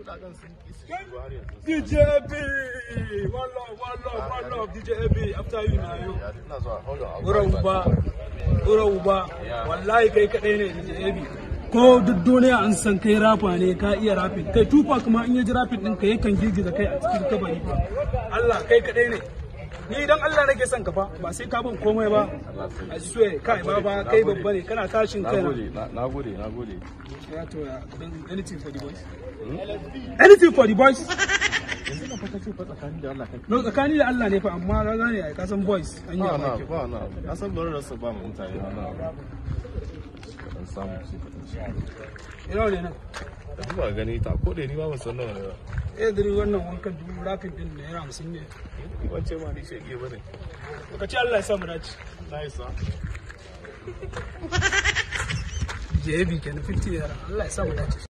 kudaden sun ki su shigo har yanzu DJ AB, one love, one love, one love, DJ AB, after you na yau. ya ina zuwa hold on Ura uba, ura uba, wallahi kai kaɗai ne DJ AB. Ko duk duniya an san kai rafa ne ka iya rafin kai tufa kuma in ya ji rafin ɗin ka yakan girgiza kai a cikin kabari fa Allah kai kaɗai ne ni idan Allah nake son ka fa ba sai ka bin komai ba a swear kai ba ba kai babba ne kana tashin kai na nagode na- nagode nagode ya to ya then anything for the boys anything for the boys yanzu na fata ce fa tsakanin da Allah kan no tsakani da Allah ne fa amma ka gane ai ka san boys an yi ba na amaki ba na na san bari rasa ba mu mutane na na kadan samu su kadan shi ina ne nan da duba gani ta ko da ni ba ban san nawa ne ba eh dare wannan wankan dubu rafin din da yana hamsin ne ni ban ce ma ni shege bane ka ce Allah ya sa mu dace na isa JB kenan 50 yara Allah ya sa mu dace